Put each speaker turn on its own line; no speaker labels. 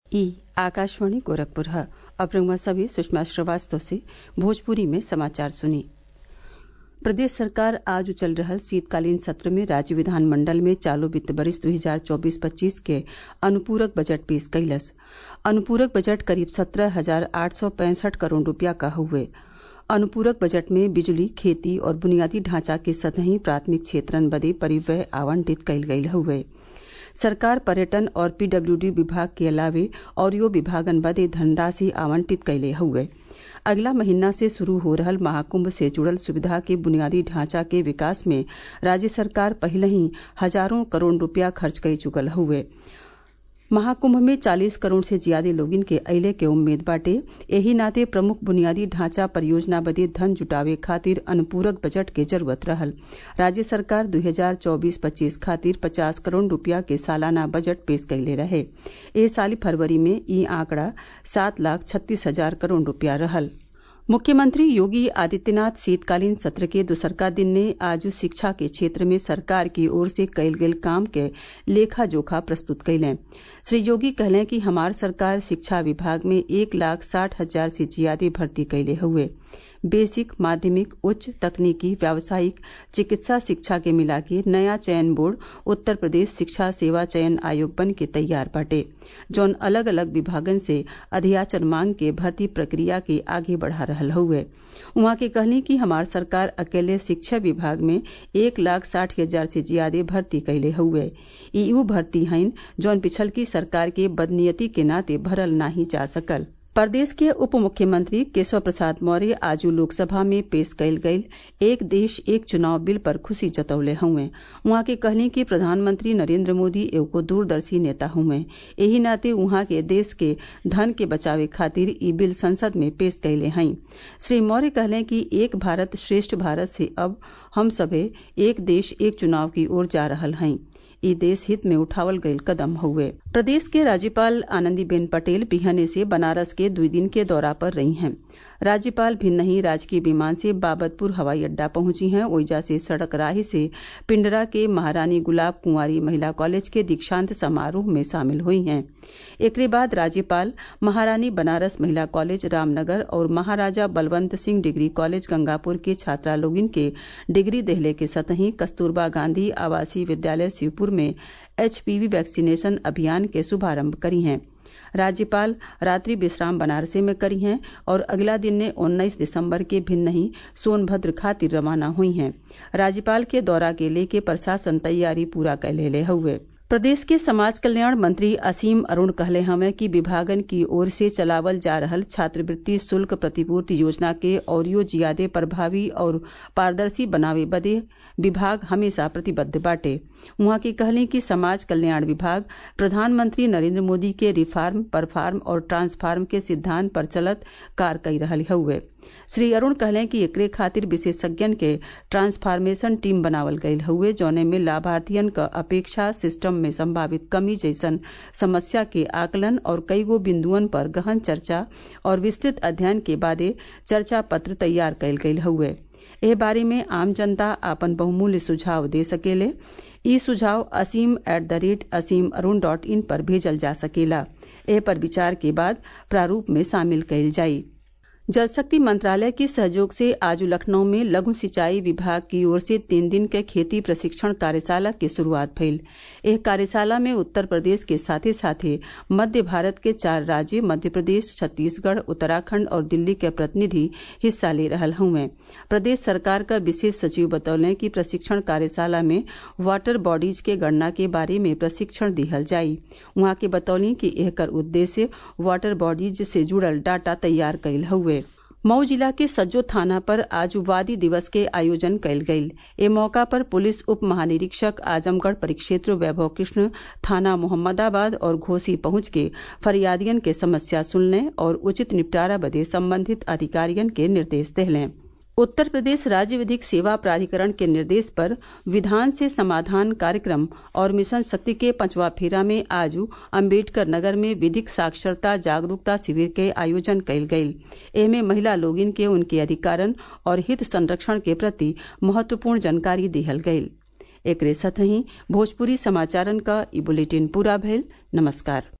ई आकाशवाणी गोरखपुर है अब रउआ सभी सुषमा श्रीवास्तव से भोजपुरी में समाचार सुनी प्रदेश सरकार आज चल रहल शीतकालीन सत्र में राज्य विधानमंडल में चालू वित्त वर्ष दू हजार चौबीस पच्चीस के अनुपूरक बजट पेश कइलस अनुपूरक बजट करीब सत्रह हजार आठ सौ पैंसठ करोड़ रूपया क हउवे अनुपूरक बजट में बिजली खेती और बुनियादी ढांचा के सतही प्राथमिक क्षेत्रन बदे परिव्यय आवंटित कइल गयल हउवे सरकार पर्यटन और पीडब्ल्यूडी विभाग के अलावे औरयो विभागन बदे धनराशि आवंटित कइले हउवे अगला महीना से शुरू हो रहल महाकुंभ से जुड़ल सुविधा के बुनियादी ढांचा के विकास में राज्य सरकार पहिलही हजारों करोड़ रूपया खर्च कई चुकल हउवे महाकुंभ में चालीस करोड़ से ज्यादा लोगिन के अइले के उम्मीद बाटे एही नाते प्रमुख बुनियादी ढांचा परियोजना बदे धन जुटावे खातिर अनुपूरक बजट के जरूरत रहल राज्य सरकार दू हजार चौबीस पच्चीस खातिर पचास करोड़ रूपया के सालाना बजट पेश कइले रहे ए साल फरवरी में ई आंकड़ा सात लाख छत्तीस हजार करोड़ रूपया रहल मुख्यमंत्री योगी आदित्यनाथ शीतकालीन सत्र के दूसरका दिन ने आज शिक्षा के क्षेत्र में सरकार की ओर से कइल गेल काम के लेखा जोखा प्रस्तुत कइलें श्री योगी कहलें कि हमार सरकार शिक्षा विभाग में एक लाख साठ हजार से ज्यादा भर्ती कइले हउवे बेसिक माध्यमिक उच्च तकनीकी व्यावसायिक चिकित्सा शिक्षा के मिला के नया चयन बोर्ड उत्तर प्रदेश शिक्षा सेवा चयन आयोग बन के तैयार बाटे जौन अलग अलग विभागन से अधियाचन मांग के भर्ती प्रक्रिया के आगे बढ़ा रहल हउवे उहाँ के कहली कि हमार सरकार अकेले शिक्षा विभाग में एक लाख साठ हजार से ज्यादा भर्ती कइले हउवे ई उ भर्ती हइन जौन पिछलकी सरकार के बदनीयती के नाते भरल नाही जा सकल प्रदेश के उप मुख्यमंत्री केशव प्रसाद मौर्य आज लोकसभा में पेश कइल गयल एक देश एक चुनाव बिल पर खुशी जतौले हउवे उहाँ के कहली कि प्रधानमंत्री नरेंद्र मोदी एगो दूरदर्शी नेता हउवे एही नाते उहाँ के देश के धन के बचावे खातिर ई बिल संसद में पेश कइले हई श्री मौर्य कहले कि एक भारत श्रेष्ठ भारत से अब हम सभे एक देश एक चुनाव की ओर जा रहल हई ई देश हित में उठावल गयल कदम हउवे प्रदेश के राज्यपाल आनंदीबेन पटेल बिहने से बनारस के दुई दिन के दौरा पर रही हैं राज्यपाल भिन्नही राजकीय विमान से बाबतपुर हवाई अड्डा पहुंची हैं ओइजा से सड़क राही से पिंडरा के महारानी गुलाब कुंवारी महिला कॉलेज के दीक्षांत समारोह में शामिल हुई हैं एकरे बाद राज्यपाल महारानी बनारस महिला कॉलेज रामनगर और महाराजा बलवंत सिंह डिग्री कॉलेज गंगापुर के छात्रा लोगिन के डिग्री देहले के सतही कस्तूरबा गांधी आवासीय विद्यालय शिवपुर में एचपीवी वैक्सीनेशन अभियान के शुभारंभ करी हैं राज्यपाल रात्रि विश्राम बनारसे में करी हैं और अगला दिन ने उन्नीस दिसंबर के भिन्न ही सोनभद्र खातिर रवाना हुई हैं राज्यपाल के दौरा के लेके प्रशासन तैयारी पूरा कर ले हुए प्रदेश के समाज कल्याण मंत्री असीम अरुण कहले हमें कि विभागन की ओर से चलावल जा रहल छात्रवृत्ति शुल्क प्रतिपूर्ति योजना के औरियो जियादे प्रभावी और पारदर्शी बनावे बदे विभाग हमेशा प्रतिबद्ध बाटे उहाँ की कहली कि समाज कल्याण विभाग प्रधानमंत्री नरेंद्र मोदी के रिफार्म परफार्म और ट्रांसफार्म के सिद्धांत पर चलत कार कई रहल हउवे श्री अरुण कहले कि एकरे खातिर विशेषज्ञन के ट्रांसफार्मेशन टीम बनावल गयल हउवे जौने में लाभार्थियन क अपेक्षा सिस्टम में संभावित कमी जैसन समस्या के आकलन और कईगो बिंदुअन पर गहन चर्चा और विस्तृत अध्ययन के बादे चर्चा पत्र तैयार कयल गयल हउवे एह बारे में आम जनता आपन बहुमूल्य सुझाव दे सकेले ई सुझाव Asim at the rate Asim Arun dot in पर भेजल जा सकेला एह पर विचार के बाद प्रारूप में शामिल कइल जाई जल शक्ति मंत्रालय के सहयोग से आज लखनऊ में लघु सिंचाई विभाग की ओर से तीन दिन के खेती प्रशिक्षण कार्यशाला की शुरुआत भइल एह कार्यशाला में उत्तर प्रदेश के साथे साथे मध्य भारत के चार राज्य मध्य प्रदेश छत्तीसगढ़ उत्तराखंड और दिल्ली के प्रतिनिधि हिस्सा ले रहल हुए प्रदेश सरकार का विशेष सचिव बतौले कि प्रशिक्षण कार्यशाला में वाटर बॉडीज के गणना के बारे में प्रशिक्षण दिहल जाई उहाँ के बतौली कि एहकर उद्देश्य वाटर बॉडीज से जुड़ल डाटा तैयार कइल हुए मऊ जिला के सज्जो थाना पर आज वादी दिवस के आयोजन कयल गयल ए मौका पर पुलिस उप महानिरीक्षक आजमगढ़ परिक्षेत्र वैभव कृष्ण थाना मोहम्मदाबाद और घोसी पहुंच के फरियादियन के समस्या सुनने और उचित निपटारा बदे संबंधित अधिकारियन के निर्देश दिले उत्तर प्रदेश राज्य विधिक सेवा प्राधिकरण के निर्देश पर विधान से समाधान कार्यक्रम और मिशन शक्ति के पांचवा फेरा में आज अम्बेडकर नगर में विधिक साक्षरता जागरूकता शिविर के आयोजन कयल गयल एमे महिला लोगिन के उनके अधिकारन और हित संरक्षण के प्रति महत्वपूर्ण जानकारी दिहल गयल एकरे साथ ही भोजपुरी समाचारन का ई बुलेटिन पूरा भइल नमस्कार